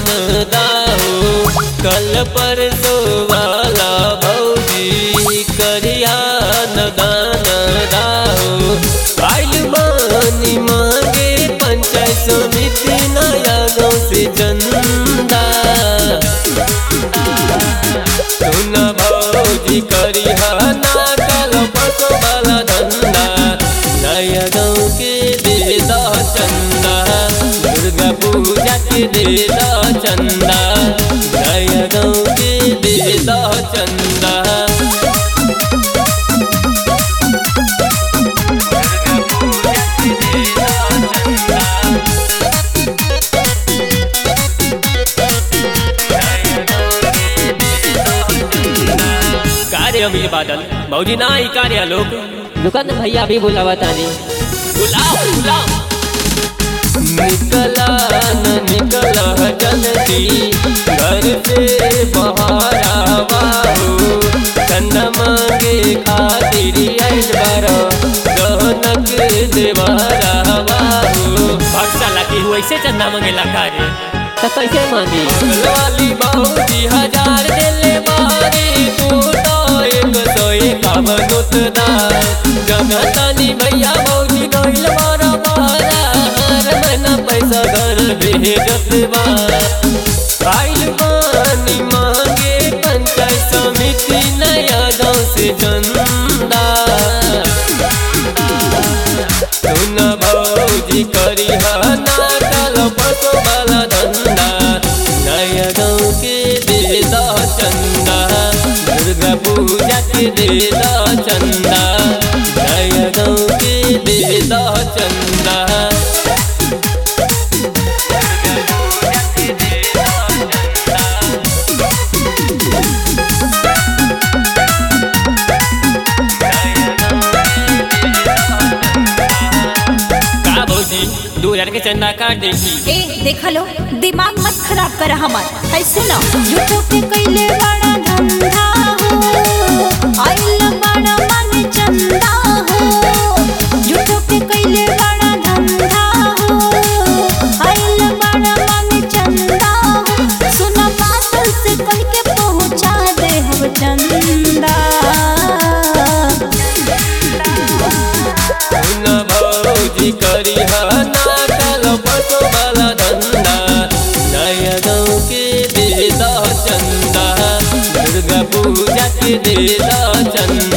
ध्यान दाहो कल परसो वाला भौजी करिया न दान दाहो आइल मानी मांगे पंचायत समिति नया गाँव से चंदा सुन भौजी करिया ना कल परसो वाला धंधा नया गाँव के दे दा चंदा दुर्गा पूजा के दे दा चंदा नया गाँव के दे दा चंदा कार्य अमीर बादल भौजी ना ही कार्य लोग दुकान भैया भी बुलावा तानी बुलाओ बुलाओ निकला न निकला जल्दी घर से बाहर आवाओ चंदा मांगे खातिर आइल बारो गहनक देवारा बाबू भक्सा लगी हुई से चंदा मंगेला कार्य तो कैसे मानी वाली बाबूजी हजार दिले बारी तू तो एक सौ एकावन उतना जगतानी भैया बाबूजी गइल बारा बारा हर महीना पैसा घर भेजत बा आइल बानी मांगे पंचायत समिति नया गाँव से चंदा सुन भौजी करी ना कल पसो वाला धंधा नया गाँव के दे दा चंदा दुर्गा पूजा के दे दा चंदा नया गाँव के दे दा चंदा का भौजी दो हजार के चंदा काट देखी ए देख लो दिमाग मत खराब कर हमार है सुनो झूठो के कैले बड़ा धंधा हो आइल बड़ा मन चंदा हो झूठो के कैले बड़ा धंधा हो आइल बड़ा मन चंदा हो सुनो बादल से कह के पहुंचा दे हम चंदा सुन भौजी करी ना कल पसो वाला धंधा नया गाँव के दे दा चंदा दुर्गा पूजा के दे दा चंदा